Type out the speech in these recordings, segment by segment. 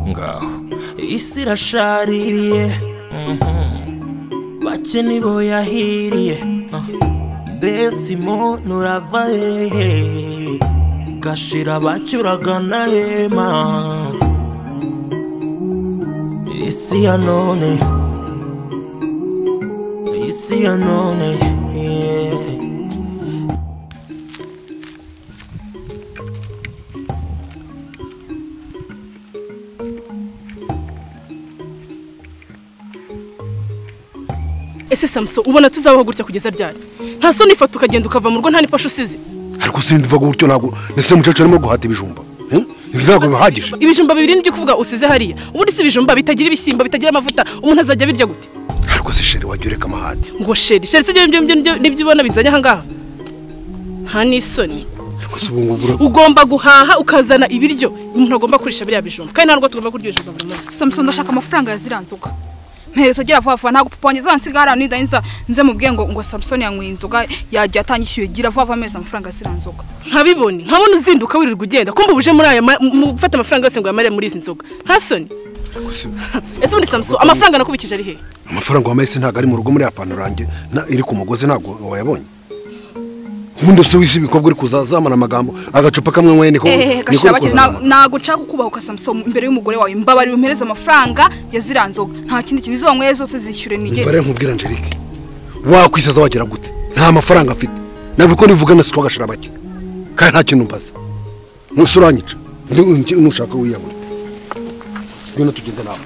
ngaho isi irashaririye bake nibo yahiriye mbese umuntu urava hehe gashira bacyuragana hema isi ya none isi ya none yeah. ese samuso ubona tuzabaho gutya kugeza ryari nta soni ifata ukagenda ukava mu rugo nta n'ipasha usize ariko sinzi uva gutyo ntabwo ndetse umukecuru arimo guhata ibijumba Eh? ibi ntabwo bihagije ibijumba bibiri nibyo kuvuga usize hariya ubundi si ibijumba bitagira ibishyimbo bitagira amavuta umuntu azajya abirya gute ariko se sheri wajya ureka amahane ngo sheri sheri se ibyo ngibyo nibyo- nibyo ubona bizanye ahangaha nta n'isoni ariko se ubu ngubu ura- ugomba guhaha ukazana ibiryo umuntu agomba kurisha biriya bijumba kandi nta n'ubwo tugomba kurya ibijumba buri munsi samusoni ndashaka amafaranga yaziranzuka nzoga mpereza agera vuba vuba ntabwo papa wanjye azansiga hariya nida nza nze mubwiye ngo ngo samusoni yanyweye inzoga yagiye atanyishyuye gira vuba vuba amezi amafaranga yaziranzuka nzoga nkabibone nkabona uzinduka wirirwa ugenda kumva ubuje muri aya ma- mu gufata amafaranga yose ngo uyamare muri izi nzoga nta soni ariko se- ese ubundi samuso amafaranga nakubikije ari hehe amafaranga wa mesi ntabwo ari mu rugo muri ya pantaro yanjye na- iri ku mugozi ntabwo wayabonye ubundi se wisi ibikobwa uri kuzazamana amagambo agacupa kamwe mwene niko ehehe niko gashira uri bakiri kuzazamana ntabwo nshaka kubahuka samusoni imbere y'umugore wawe mbabarira umpereze amafaranga yaziranzuka nzoga nta kindi kintu izo wanyweye zose zishyure nige mbare nkubwira angelique wakwisaza wagira gute nta mafaranga afite ntabwo uko nivuga na siko agashira bake kandi nta kintu mbaza ntusi uranyica Ndi- nushaka wiyabure ngwino tugende nawe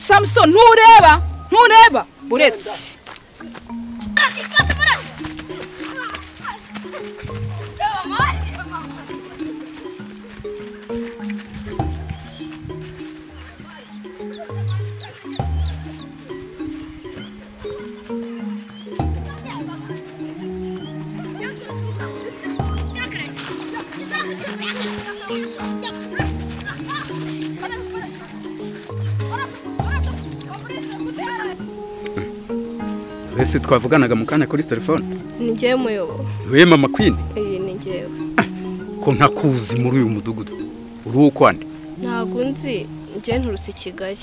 samusoni ntureba ntureba uretse Ese twavuganaga mu kanya kuri telefone ni njyewe muyobo we mama kwini iyi ni njyewe ko ntakuzi muri uyu mudugudu uri ukwande ntabwo nzi njye nturutse i kigali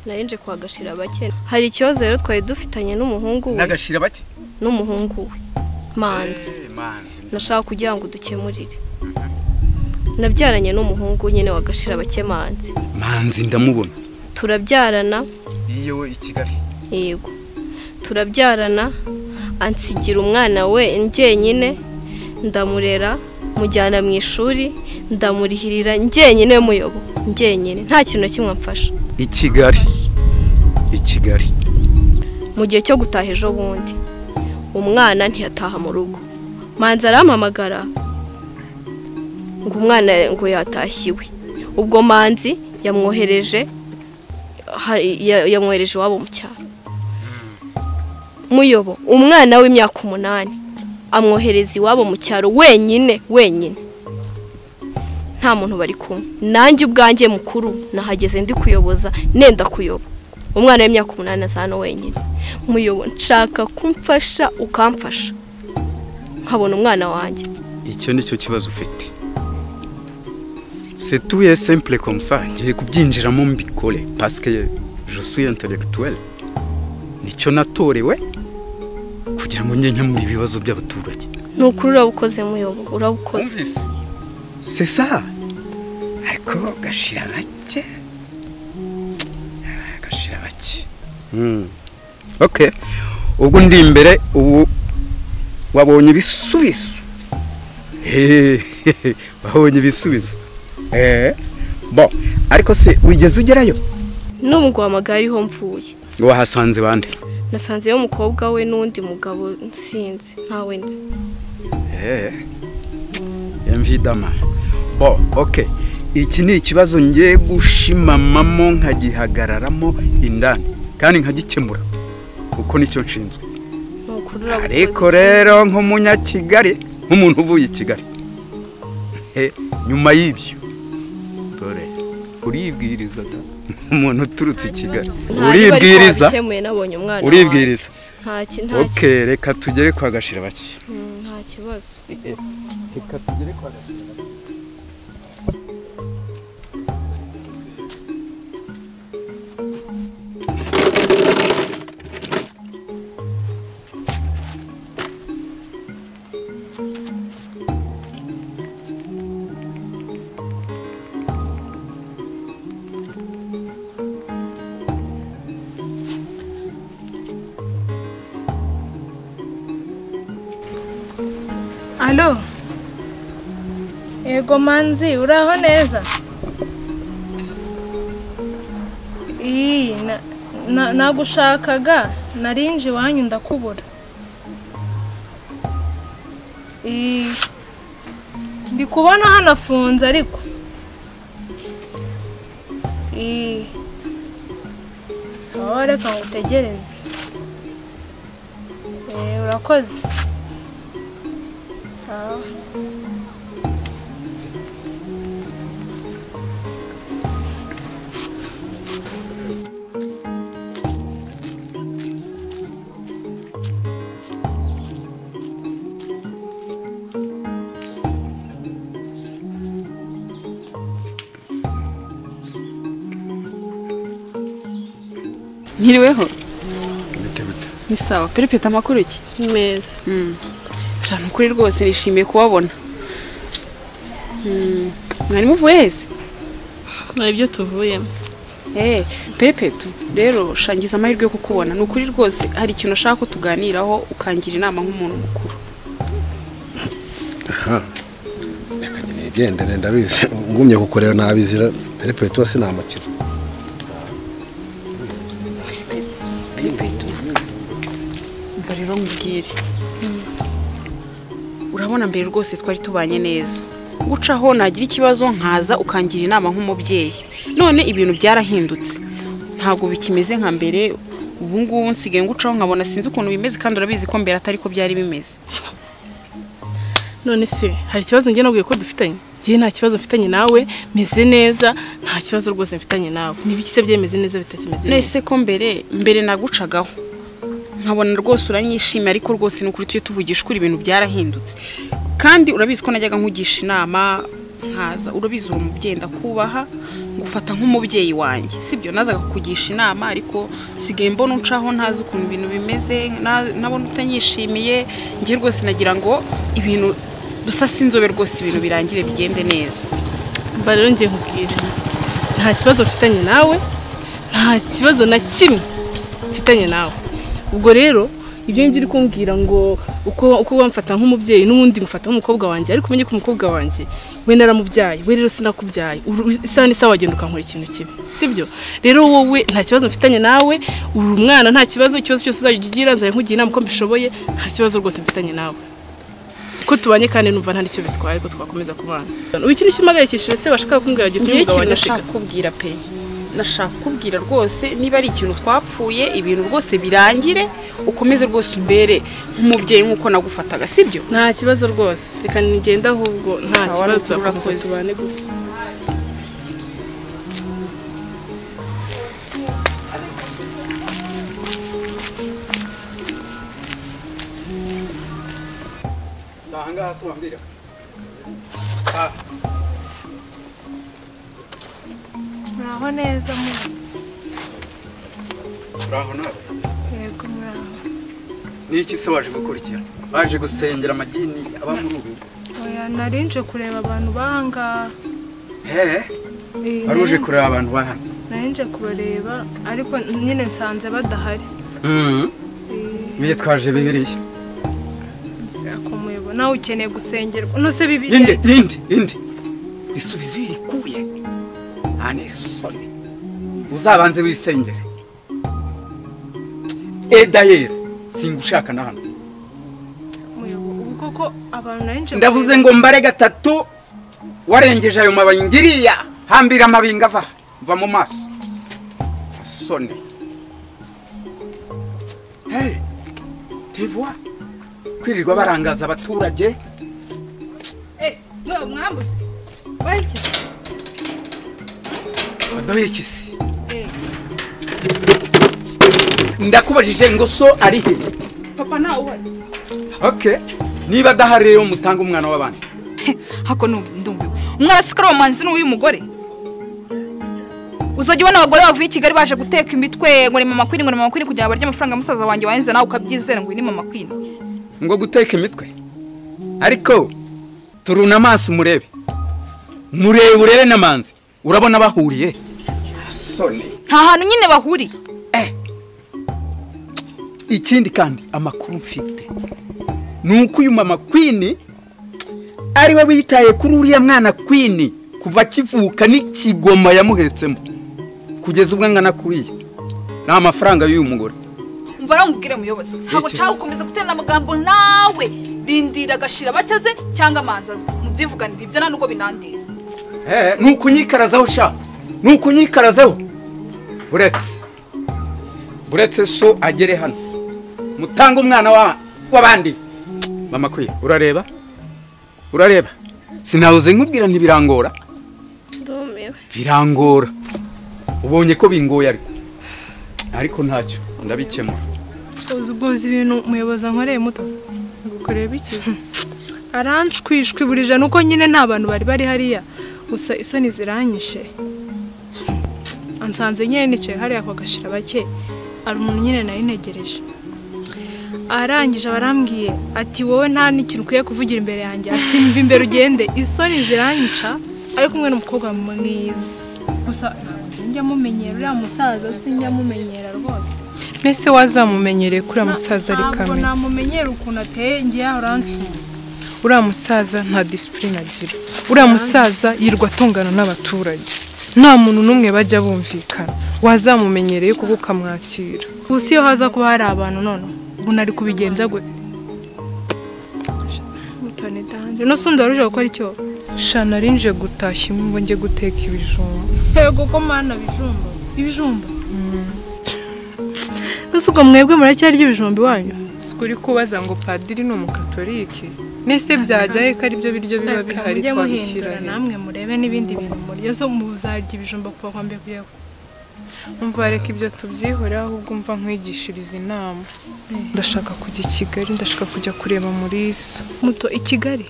nari nje kwa gashira bake hari ikibazo rero twari dufitanye n'umuhungu we n'agashira bake n'umuhungu we manzi nashaka kugira ngo dukemurire nabyaranye n'umuhungu nyine wa gashira bake manzi manzi ndamubona turabyarana iyo i kigali yego turabyarana ansigira umwana we njyenyine ndamurera mujyana mu ishuri ndamurihirira njyenyine muyobo njyenyine nta kintu na kimwe amfasha i kigali i kigali mu gihe cyo gutaha ejo bundi umwana ntiyataha mu rugo manzi arampamagara ngo umwana ngo yatashye iwe ubwo manzi yamwohereje hari- ya- yamwohereje iwabo mu cyaro muyobo umwana w'imyaka umunani amwohereza iwabo mu cyaro wenyine wenyine nta muntu bari kumwe nanjye ubwanjye mukuru nahageze ndi kuyoboza nenda kuyoba umwana w'imyaka umunani asa hano wenyine muyobo nshaka kumfasha ukamfasha nkabona umwana wanjye icyo ni cyo kibazo ufite setuye simple comme ça ngiye kubyinjiramo mbikore pasike je suis intellectuel nicyo natorewe kugira ngo njye nkemura ibibazo by'abaturage ni ukuri urabukoze muyobo urabukoze c'est ça ariko gashira bake Ah, gashira bake Hmm. ok ubwo ndi imbere ubu wabonye ibisubizo Hey, wabonye ibisubizo Eh, bon ariko se wigeze ugerayo n'ubu ngo wahamagaye ariho mvuye wahasanze bande nasanzeyo umukobwa we n'undi mugabo nsinzi ntawe nzi Eh, évidemment. Bon, ok. Iki ni ikibazo ngiye gushimamamo nkagihagararamo indani kandi nkagikemura kuko nicyo nshinzwe. ni ukuri urabukoze Ariko rero nk'umunyakigali nk'umuntu uvuye i Kigali. Eh, nyuma y'ibyo dore uribwiriza da umuntu uturutse i kigali Nta riba ariko uribwiriza warikemuye nabonye umwana wawe. uribwiriza nta ki- nta ki- oke reka tugere kwa gashira bake Mm, nta kibazo reka tugere kwa gashira Alo. Yego manzi uraho neza? Iyi na- na- nagushakaga narinje iwanyu ndakubura. Iyi ndi kubona hanafunze ariko. Iyi sawa reka ngutegereze. Eh urakoze. Sawa. Nkiriweho bite bite ni sawa perepeta amakuru iki neza Shana ukuri rwose nishimiye kubabona Mm, mwari muvuye hese hari ibyo tuvuyemo Eh, pepetu rero shangiza amahirwe yo kukubona ni ukuri rwose hari ikintu ushaka ko tuganiraho ukangira inama nk'umuntu mukuru reka nyine nigendere ndabizi ngumye kukureba nabizira perepeti wose ni amakira umva rero nkubwire urabona mbere rwose twari tubanye neza gucaho nagira ikibazo nkaza ukangira inama nk'umubyeyi none ibintu byarahindutse ntabwo bikimeze nka mbere ubu ngubu nsigaye ngucaho nkabona sinzi ukuntu bimeze kandi urabizi ko mbere atari ko byari bimeze none se hari ikibazo njye nabwiye ko dufitanye njye nta kibazo mfitanye nawe meze neza nta kibazo rwose mfitanye nawe n'ibiki se byemeze neza bitakimeze neza nese ko mbere mbere nagucagaho nkabona rwose uranyishimye ariko rwose ni ukuri tujye tuvugisha ukuri ibintu byarahindutse kandi urabizi ko najyaga nkugisha inama nkaza urabizi uwo mubyeyi ndakubaha ngufata nk'umubyeyi wanjye sibyo nazaga kukugisha inama ariko sigaye mbona uncaho ntazi ukuntu ibintu bimeze na- nabona utanyishimiye njye rwose nagira ngo ibintu dusase inzobe rwose ibintu birangire bigende neza mba rero njye nkubwira nta kibazo mfitanye nawe nta kibazo na kimwe mfitanye nawe ubwo rero ibyo ngibyo uri kumbwira ngo uko uko wamfata nk'umubyeyi n'ubundi ngufata nk'umukobwa wanjye ariko umenye ko umukobwa wanjye we naramubyaye we rero sinakubyaye Uru- isaha n'isaha wagenda ukankora ikintu kibi sibyo rero wowe nta kibazo mfitanye nawe uri umwana nta kibazo ikibazo cyose uzajya ugira nzajya nkugira inama uko mbishoboye nta kibazo rwose mfitanye nawe ko tubanye kandi numva nta n'icyo bitwaye ko twakomeza kubana ubu ikintu cy'umugayikishije se bashaka kumbwira ngo ngiye utumye umugabo wanjye ikintu nashaka kubwira pe nashaka kubwira rwose niba ari ikintu twapfuye ibintu rwose birangire ukomeze rwose umbere nk'umubyeyi nk'uko nagufataga sibyo nta kibazo rwose reka nigenda ahubwo nta Sawa, kibazo nukuri turakomeza urakoze. tubane gutya saa ngaha si wambwira saa Muraho neza mu. uraho nawe Yego muraho. niki se waje gukurikira baje gusengera amagini aba muri ubu Oya narinje kureba abantu bahangaha. hehe Eh, wari uje kureba abantu bahana Narinje kubareba ariko nyine nsanze badahari. Eh, niyo twaje bibiliya akumuyebo nawe ukeneye gusengerwa. Uno se bibiri. indi indi indi isubizo iyo irikuye nta n'isoni uzabanze wisengere edayeri singushaka na hano Akumuyebo. Ubu koko abantu narinje ndavuze kureba- ngo mbare gatatu warengeje ayo mababi ngiriya hambira amabinga ava va mu maso asone hey tivwa kwirirwa barangaza abaturage eh mwe mwambuse bayikize baduhe ikisi Eh, ndakubajije ngo so ari he papa ntawe uhari okay niba adahari rero mutange umwana w'abandi hako ndumviwe umwana si kariya muhanzi ni uw'uyu mugore uzajya ubona abagore bavuye i kigali baje guteka imitwe ngo ni mama kwini ngo ni mama kwini kugira ngo barye amafaranga ya musaza wanjye wahenze nawe ukabyizera ngo uyu ni mama kwini ngo guteka imitwe ariko turune amaso murebe murebe urebe n'amanzi urabona bahuriye sone nta hantu nyine bahuriye ikindi kandi amakuru mfite ni uko uyu mama kwini ari we witaye kuri uriya mwana kwini kuva akivuka n'ikigoma yamuhetsemo kugeza ubwo angana kuriya ni amafaranga y'uyu mugore umva nawe umubwire muyobozi ntabwo Iki se? cyangwa ukomeza guterana amagambo nawe rindira agashira abacaze cyangwa amanzi aze mubyivuganire ibyo nta nubwo binandira ni ukunyikarazaho sha ni ukunyikarazaho buretse buretse so agere hano mutange umwana wa- w'abandi mama kwiye urareba urareba sinahoze nkubwira ntibirangora ndumiwe birangora ubonye ko bingoye ariko ariko ntacyo ndabikemura uzi ubwo uzi ibintu umuyobozi ankoreye muto gukorera ikiza aranshwishwiburije nuko nyine nta bantu bari bari hariya gusa isoni ziranyishe ansanze nyine nicaye hariya ku gashira bake hari umuntu nyine nari ntegereje arangije barambwiye ati wowe nta n'ikintu ukwiye kuvugira imbere yanjye ati mva imbere ugende isoni ziranyica ari kumwe n'umukobwa mwiza gusa ntabwo njya mumenyera uriya musaza sinjya mumenyera rwose mbese wazamumenyereye kuri uriya musaza ari ntabwo kameze namumenyera ukuntu ateye ngiye aho urancuza uriya musaza nta disipurine agira uriya musaza yirirwa atungana n'abaturage nta muntu n'umwe bajya bumvikana wazamumenyereye kuko ukamwakira ubu si yo haza kuba hari abantu none ubu nari kubigenza gute mutoni danje no sundi waruje gukora icyo shana arinjiye gutashya imwe njye guteka ibijumba yego ko mana bijumba ibijumba gusa ubwo mwebwe muracyarya ibijumba iwanyu si uri kubaza ngo padiri ni umukatolike nese byajyaye ko aribyo biryo biba bihari mujye twabishyira muhindura he? namwe murebe n'ibindi bintu murya zo muzarya ibijumba kuva kwa mbere kugera ku- umva reka ibyo tubyihorera ahubwo umva nkwigishiriza inama ndashaka kujya i kigali ndashaka kujya kureba muri so muto i kigali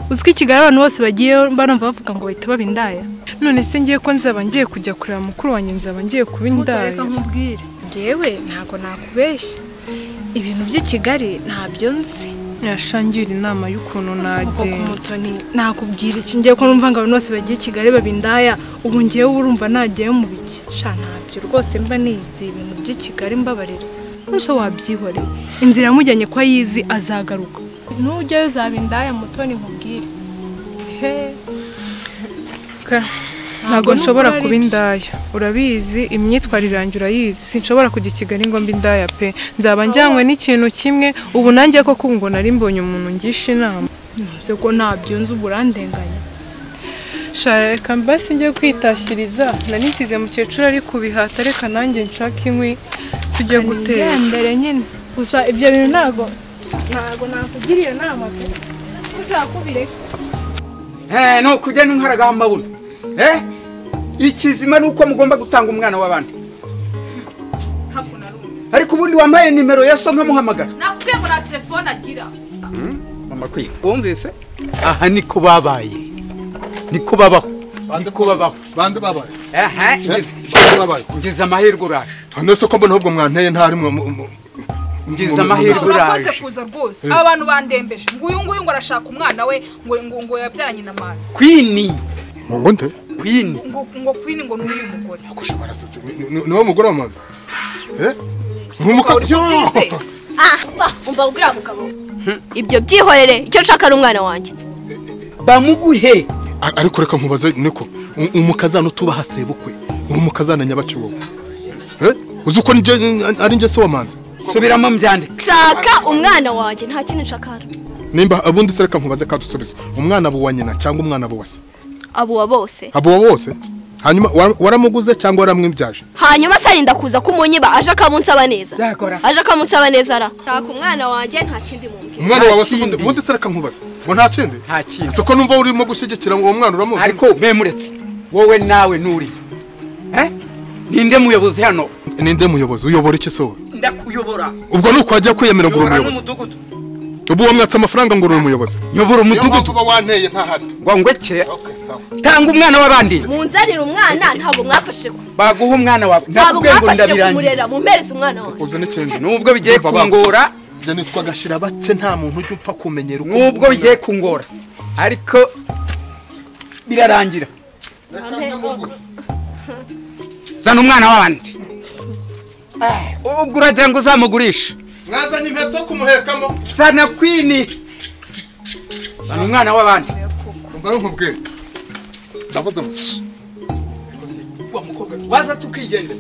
uzi ko i kigali abantu bose bagiyeyo banumva bavuga ngo bahita baba indaya none se ngiye ko nzaba ngiye kujya kureba mukuru wanjye nzaba ngiye kuba indaya nkubwire ngewe ntabwo nakubeshya ibintu by'i kigali ntabyo nzi yashangira inama y'ukuntu nagenda mutoni nakubwira iki ngiye ko numva ngo abantu bose bagiye i kigali babindaya ubu ngewe urumva nagiyeyo mu biki sha ntabyo rwose mba nizi ibintu by'i kigali mbabarira nso wabyihoreye inzira yamujyanye ko ayizi azagaruka nujyayo uzaba indaya mutoni nkubwire ntabwo Ntabwo nshobora nubwo kuba ari byo. indaya urabizi imyitwarire yanjye urayizi sinshobora kujya i kigali ngo mbe indaya pe nzaba njyanywe n'ikintu kimwe ubu nanjye koko ngo nari mbonye umuntu ngisha inama ntuze ko ntabyo nzi ubu urandenganya shara reka mbasi njye kwitashyiriza nari nsize mukecuru ari kubihata reka nanjye nshaka inkwi tujye gutera ngendere nyine gusa ibyo bintu ntabwo ntabwo nakugira iyo nama pe uzakubireka Eh, ni ukugenda inkaragaho amabuna Eh, ikizima ni uko mugomba gutanga umwana w'abandi ariko ubundi wambaye nimero ya so nkamuhamagara nakubwiye ngo nta telefone agira mama kwiye wumvise aha niko babaye niko babaho niko babaho bande babaye aha ngeze bande babaye ngeze amahirwe uraje none se ko mbona ahubwo mwanteye nta rimwe Ngize amahirwe. urakoze Uraje. kuza rwose aba bantu bandembeje nguyu nguyu ngo arashaka umwana we ngo ngo ngo yabyaranye na manzi kwini ngo nde kwini ngo ngo kwini ngo ni uyu mugore akusha barasabye Ni- ni- ni wa mugore w'amazi nk'umukobwa Ubyizeye. ah va umva uriya mugabo ibyo byihorere icyo nshaka ari umwana wanjye bamuguhe A- ariko reka nkubaze niko u- umukazana utubaha sebukwe uri umukazana nyabaki wowe Eh? uzi uko nje- ari njye se wamanze subiramo mbyandike nshaka umwana wanjye nta kindi nshaka hano nimba ubundi se reka nkubaze kadusubize umwana abo wa nyina cyangwa umwana abo wa se abo wa bose abo wa bose hanyuma wa- waramuguze cyangwa waramwibyaje hanyuma se arinda kuza kumunyiba aje akamunsaba neza Nzakora. aje akamunsaba neza ra nshaka umwana wanjye nta kindi mubwira umwana Nta wawe se ubundi kindi. ubundi se reka nkubaze ngo nta kindi Nta kindi. si ko numva urimo gushyigikira uwo mwana uramuzi ariko memuretse wowe nawe nturiye Eh? ninde muyobozi hano ninde muyobozi uyobora iki se wowe ndakuyobora ubwo ni uko wajya kwiyemera ngo uri uyobora umuyobozi n'umudugudu ubu wamwatse amafaranga ngo uri umuyobozi nyobora umudugudu kuba wanteye ntahari ngo ngwekeye okay sawa tanga umwana w'abandi munzanire umwana ntabwo mwafashe ku baguha umwana wawe ntabwo nakubwiye ngo mwafashe ndabirangiza kumurera mumpereze umwana wanjye uzi n'ikindi nubwo bigiye Umva baba. kungora ibyo nitwa gashirabake nta muntu ujya upfa kumenyera uko nubwo bigiye kungora ariko birarangira zana umwana w'abandi Ah, ubwo uragira ngo uzamugurishe mwazanye impetso zo kumuhekamo zana kwini zana umwana w'abandi umva ari nkubwira ndavuze ngo "Shh." wa mukobwa waza tukigendera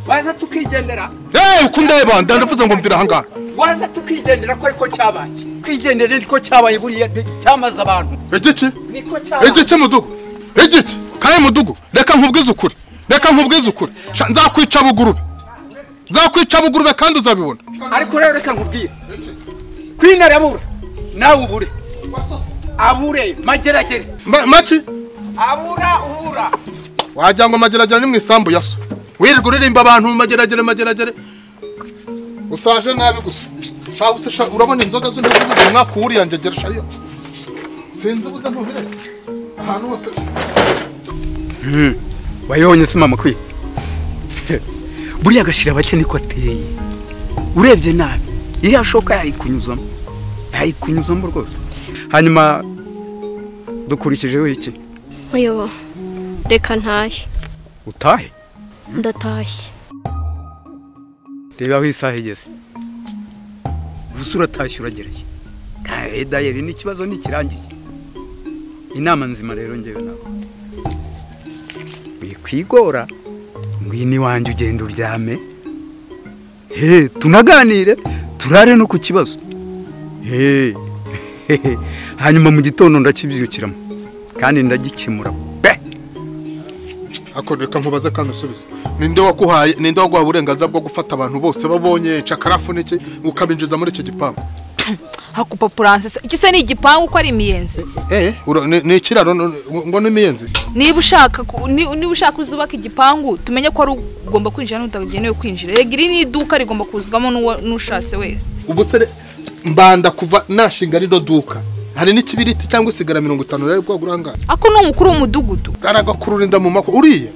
waza tukigendera eee uko ndeba ndavuze ngo mvira ahangaha waza tukigendera ko ariko cyabaye kwigendera niko cyabaye buriya cyamaze abantu igiki niko igiki mudugu igiki kare mudugu reka nkubwize ukuri reka nkubwize ukuri Sha, nzakwica bugurube nzakwica bugurube kandi uzabibona ariko rero reka nkubwire kwini arabura nawe ubure abure mageragere Ma- maki abura ubura wagira ngo mageragere ni mu isambu ya so wirirwa uririmba abantu mageragere mageragere usaje nabi gusa shahu se sha- urabona inzoga z'intuguzi umwaka wuriya njegera shayo sinzi buza ntubireke ahantu hose wayibonye se mama kwiye buriya agashira bake niko ateye urebye nabi iriya shoka yayikunyuzamo yayikunyuzamo rwose hanyuma dukurikijeho iki muyobo reka ntashye utahe ndatashye reba aho isaha igeze gusa uratashye uragereye kae dayeri n'ikibazo ntikirangiye inama nzima rero ngewe nawe wikwigora ngwino iwanjye ugenda uryame he tunaganire turare no ku kibazo he hanyuma mu gitondo ndakibyukiramo kandi ndagikemura pe ako reka nkubaze kandi usubize ninde waguhaye ninde waguha uburenganzira bwo gufata abantu bose babonye cakarafu n'iki ukabinjiza muri icyo gipangu hakupa puransesa iki se ni igipangu ko ari imiyenzi eh ura- ni ni ikiraro no- no- ngo n'imiyenzi niba ushaka ku- ni- niba ushaka uzubaka igipangu tumenye ko ari ugomba kwinjira n'utagenewe kwinjira rega iri ni iduka rigomba kuzwamo n'uwo- n'ushatse wese ubusore mbanda kuva nashinga rino duka hari n'ikibiriti cyangwa isigara mirongo itanu rero bwo burangana ako ni umukuru w'umudugudu aragakurura inda mu mako uriye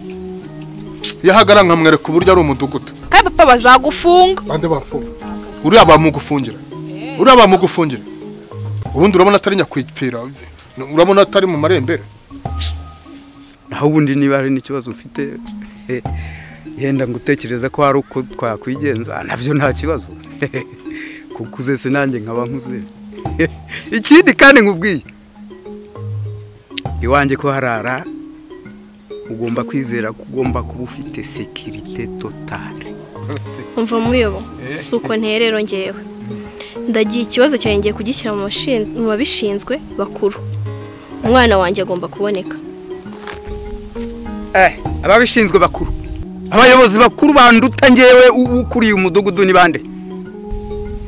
yahagara nkamwereka uburyo ari umudugudu kandi papa bazagufunga bande bafunga uriya bamugufungira uriya bamugufungira ubundi urabona atari nyakwipfira urabona atari mu marembera naho ubundi niba hari n'ikibazo ufite eh, yenda ngutekereza ko hari uko twakwigenza nabyo nta kibazo kuko uzese nanjye nkaba nkuze ikindi kandi nkubwiye iwanjye ko harara ugomba kwizera ko ugomba kuba ufite sekirite totale umva muyobo si uko nterero ngewe ndagiye ikibazo cyanjye ngiye kugishyira mu bashin- mu babishinzwe bakuru umwana wanjye agomba kuboneka eh ababishinzwe bakuru abayobozi bakuru banduta ngewe u- ukuriye umudugudu ni bande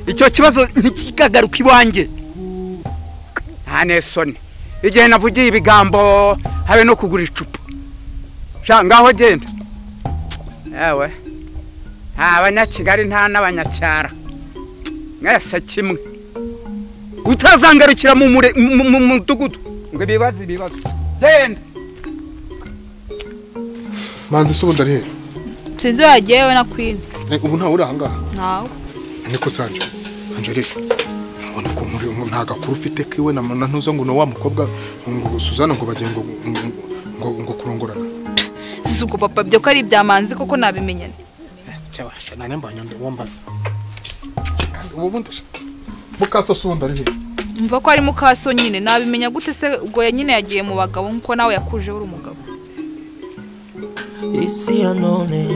icyo kibazo ntikikagaruka iwanjye nta nesoni igihe navugiye ibigambo habe no kugura icupa sha ngaho genda ewe nta abanyakigali nta n'abanyacyara mwese kimwe utazangarukira mu mure- mu- mu- mu mudugudu ngo ibibazo ibibazo genda manzi se ubundi ari hehe sinzi iyo yagewe na kwini Eh, ubu ntawe uri ahangaha ntawe niko sanje angelique mbona ko muri umu nta gakuru ufite kiwe na na ntuzo ngo ni wa mukobwa ngo suzana ngo bagiye ngo ngo- ngo ngo kurongorana si uko papa byo ko ari ibyamanzi koko nabimenye nte? Chawasha nane mbanya ndi wombasa ubu bundi mukaso se ubundi ari hehe mva ko ari mukaso nyine nabimenya gute se ubwo ya nyine yagiye mu bagabo nk'uko nawe yakujeho uri umugabo isi ya none